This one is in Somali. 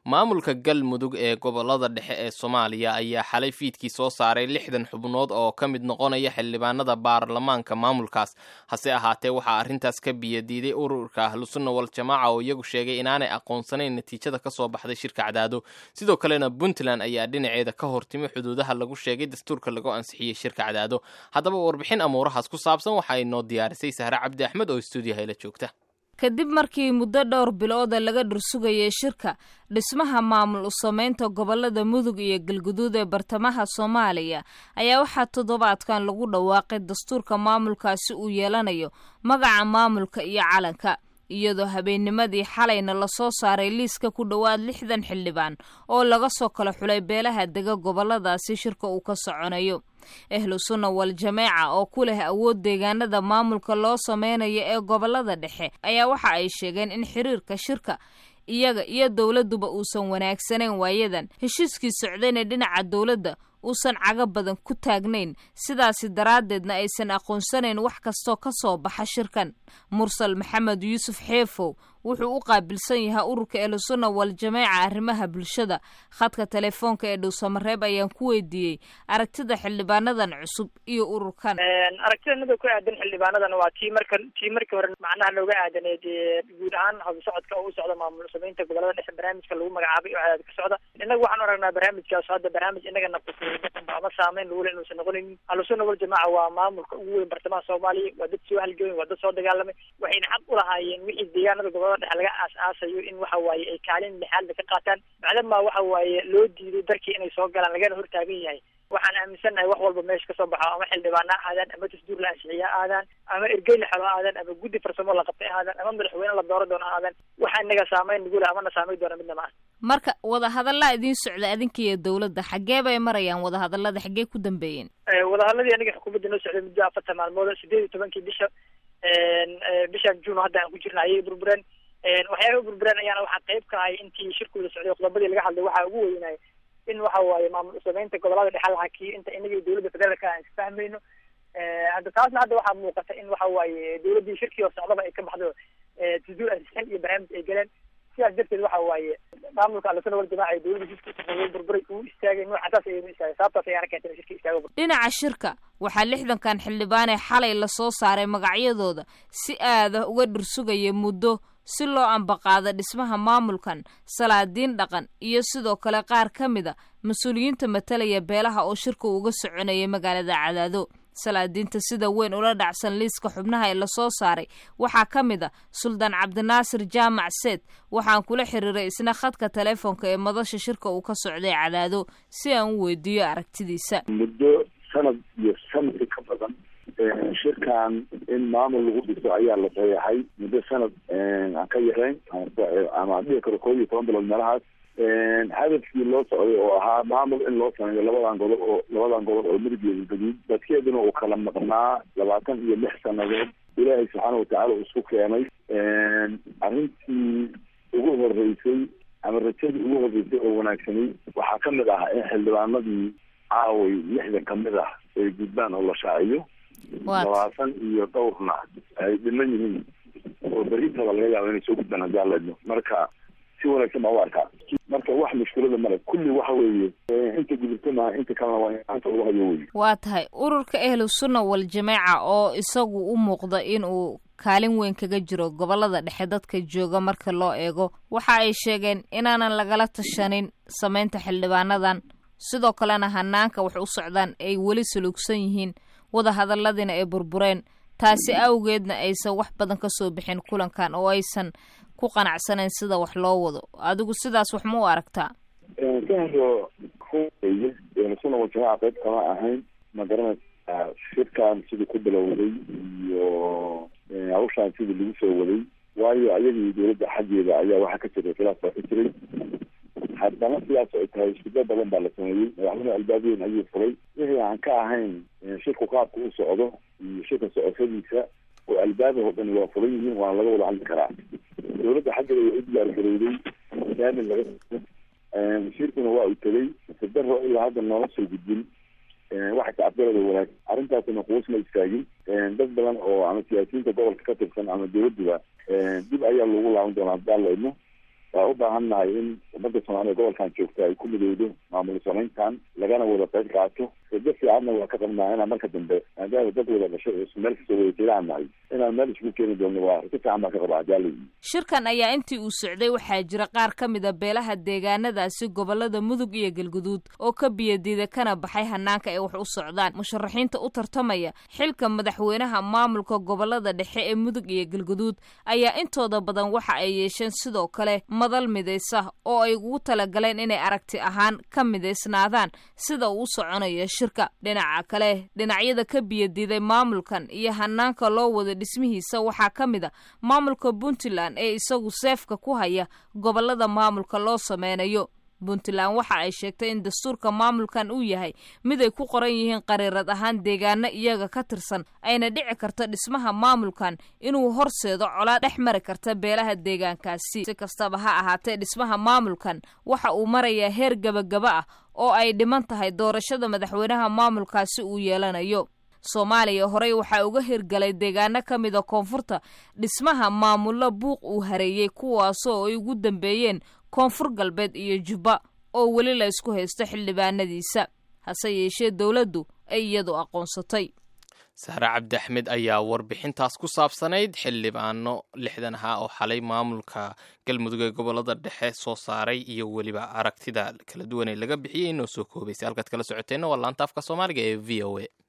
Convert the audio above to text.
maamulka galmudug ee gobolada dhexe ee soomaaliya ayaa xalay fiidkii soo saaray lixdan xubnood oo ka mid noqonaya xildhibaanada baarlamaanka maamulkaas hase ahaatee waxaa arrintaas ka biyadiiday ururka ahlusunna wal jamaaca oo iyagu sheegay inaanay aqoonsanayn natiijada ka soo baxday shirka cadaado sidoo kalena puntland ayaa dhinaceeda ka hortimi xuduudaha lagu sheegay dastuurka lagu ansixiyey shirka cadaado haddaba warbixin amuurahaas ku saabsan waxaa inoo diyaarisay sahre cabdi axmed oo stuudiyaha la joogta kadib markii muddo dhowr bilooda laga dhursugayay shirka dhismaha maamul u samaynta gobolada mudug iyo galguduud ee bartamaha soomaaliya ayaa waxaa toddobaadkan lagu dhawaaqay dastuurka maamulkaasi uu yeelanayo magaca maamulka iyo calanka iyadoo habeennimadii xalayna lasoo saaray liiska ku dhowaad lixdan xildhibaan oo laga soo kala xulay beelaha dega goboladaasi shirka uu ka soconayo ahlu sunna wal jameeca oo ku leh awood deegaanada maamulka loo sameynayo ee gobolada dhexe ayaa waxa ay sheegeen in xiriirka shirka iyaga iyo dowladduba uusan wanaagsanayn waayadan heshiiskii socdayna dhinaca dowladda uusan caga badan ku taagnayn sidaasi daraaddeedna aysan aqoonsanayn wax kastoo ka soo baxa shirkan mursal maxamed yuusuf xeefow wuxuu u qaabilsan yahay ururka ehlusunna wal jameeca arrimaha bulshada khadka telefoonka ee dhowsamareeb ayaan ku weydiiyey aragtida xildhibaanadan cusub iyo ururkan aragtida nada ku aadan xildhibaanadan waa tii marka tii markii hore macnaha looga aadaneed guud ahaan hadu socodka oo u socda maamul samaynta gobolada dhexe barnaamijka lagu magacaabay oo cadaad ka socda innaga waxaan u aragnaa barnaamijkaas hadda barnaamij inagana ama saameyn lagu le inuusan noqonaynin ahlusunna wal jamaaca waa maamulka ugu weyn bartamaha soomaaliya waa dad soo halgamay waa dad soo dagaalamay waxayna xaq u lahaayeen wixii deegaanada gobolada dhexe laga aas-aasayo in waxa waaye ay kaalin lixaadba ka qaataan macdama waxa waaye loo diiday darkii inay soo galaan lagana hortaagan yahay waxaan aaminsannahay wax walba meesha kasoo baxo ama xildhibaana ha aadaan ama dasduur la ansixiya ha aadaan ama ergey la xelo ha aadaan ama guddi farsamo la qabtay ha aadaan ama madaxweyne la dooro doono ha aadaan waxa inaga saameyn nagu leh amana saameyn doona midna maaha marka wadahadallaa idiin socda adinka iyo dowladda xaggee bay marayaan wadahadallada xaggee ku dambeeyeen wadahadladii aniga xukuumadda noo socday muddo afartan maalmood sideed iyo tobankii bisha bishan juun hadda aan ku jirna ayay burbureen waxyaaba burbureen ayaana waxaa qayb ka ahay intii shirkooda socday qodobadii laga hadlay waxaa ugu weynaya in waxa waaye maamul usamaynta gobolada dhexe la hakiyo inta inaga iyo dowladda federaalka aan isfahmayno hadda taasna hadda waxaa muuqata in waxa waaye dowladdii shirkii hor socdaba ay ka baxdo tasduur ansixin iyo barnaamij ay galeen sidaas darteed waxa waaye maamulka ahlusuna wal jamaaca ee dowladda shirkiisa burburay uu istaagay noocasaas ayaynu istaagay sababtaas ayaana keentay in shirki istaago dhinaca shirka waxaa lixdankan xildhibaan ee xalay lasoo saaray magacyadooda si aada uga dhursugaya muddo si loo ambaqaado dhismaha maamulkan salaadiin dhaqan iyo sidoo kale qaar ka mida mas-uuliyiinta matalaya beelaha oo shirka uga soconayay magaalada cadaado salaadiinta sida weyn ula dhacsan liiska xubnaha ee lasoo saaray waxaa ka mid a suldaan cabdinaasir jaamac seed waxaan kula xiriiray isna khadka teleefonka ee madasha shirka uu ka socday cadaado si aan u weydiiyo aragtidiisa muddo sanad iyo sanadka ka badan shirkan in maamul lagu dhiso ayaa la saxeexay muddo sanad aan ka yarayn ama dhihi karo koob iyo toban bilood meelahaas hadafkii loo socday oo ahaa maamul in loo sameeyo labadan gobol oo labadan gobol oo mirigeeda gaduud dadkeeduna uu kala maqnaa labaatan iyo lix sanadood ilaahay subxaana watacaala uu isku keenay arrintii ugu horeysay ama rajadii ugu horeysay oo wanaagsanay waxaa kamid ah in xildhibaanadii caaway lixdan kamid ah ay gudbaan oo la shaaciyo labaatan iyo dhowrna ay dhiman yihiin oo berintaba laga yaabo inay soo gudbaan haddii aan leedno marka si wanaagsan baa u arkaa marka wax mushkilada male kulli waxa weeye inta gudubta maaha inta kalena waa inanta lagu hayo wey waa tahay ururka ahlu sunna wal jameeca oo isagu u muuqda in uu kaalin weyn kaga jiro gobolada dhexe dadka jooga marka loo eego waxa ay sheegeen inaanan lagala tashanin samaynta xildhibaanadan sidoo kalena hanaanka wax u socdaan ay weli salugsan yihiin wadahadalladiina ay burbureen taasi awgeedna aysan wax badan ka soo bixin kulankan oo aysan ku qanacsanayn sida wax loo wado adigu sidaas wax ma u aragtaa kahro suna wajamaca qayb kama ahayn ma garanaysaa shirkan sidii ku bilowday iyo hawshaan sidii lagu soo waday waayo ayagii dowladda xaggeeda ayaa waxaa ka jiray khilaaf baa ka jiray haddana sidaas ay tahay shiddo badan baa la sameeyey madaxweyne albaabiyen ayuu furay wixii aan ka ahayn shirku qaabka u socdo iyo shirka socoshadiisa oo albaabahoo dhan waa furan yihiin waana laga wada hadli karaa dowladda xaggeeda waa u diyaargarowday daamin laga wasiirkuna waa uu tegey sadaro ilaa hadda noola soo gudbin waxa tacabdarada wanaag arrintaasina quusma istaagin dad badan oo ama siyaasiyiinta gobolka ka tirsan ama dowladduba dib ayaa lagu laaban doonaa haddaan la idmo waa u baahan nahay in ummadda soomaaliya gobolkan joogta ay ku midowdo maamul samayntan lagana wada qayb qaato rajo fiicanna waa ka qabnaa inaan marka dambe maadaama dad wada dhashay oo meel kasoo wada jeedaan nahay inaan meel isku keeni doonno waa rajo fiican baan ka qabaa hadaalay shirkan ayaa intii uu socday waxaa jira qaar ka mid a beelaha deegaanadaasi gobolada mudug iyo galguduud oo ka biyadiida kana baxay hanaanka ay wax u socdaan musharaxiinta u tartamaya xilka madaxweynaha maamulka gobolada dhexe ee mudug iyo galguduud ayaa intooda badan waxa ay yeesheen sidoo kale madal midaysa oo ay ugu talagaleen inay aragti ahaan ka midaysnaadaan sida uu u soconayo shirka dhinaca kale dhinacyada ka biyadiiday maamulkan iyo hanaanka loo wada dhismihiisa waxaa ka mid a maamulka puntland ee isagu seefka ku haya gobolada maamulka loo sameynayo puntland waxa ay sheegtay in dastuurka maamulkan uu yahay mid ay ku qoran yihiin qariirad ahaan deegaano iyaga ka tirsan ayna dhici karta dhismaha maamulkan inuu horseedo colaad dhex mari karta beelaha deegaankaasi si kastaba ha ahaatee dhismaha maamulkan waxa uu marayaa heer gebagaba ah oo ay dhiman tahay doorashada madaxweynaha maamulkaasi uu yeelanayo soomaaliya horey waxaa uga hirgalay deegaano ka mida koonfurta dhismaha maamullo buuq uu hareeyey kuwaasoo ay ugu dambeeyeen koonfur galbeed iyo jubba oo weli la isku haysto xildhibaanadiisa hase yeeshee dowladdu ay iyadu aqoonsatay sahre cabdi axmed ayaa warbixintaas ku saabsanayd xildhibaano lixdan ahaa oo xalay maamulka galmudug ee gobolada dhexe soo saaray iyo weliba aragtida kala duwan ee laga bixiyey inoo soo koobaysay halkaad kala socoteenna waa laanta afka soomaaliga ee v o a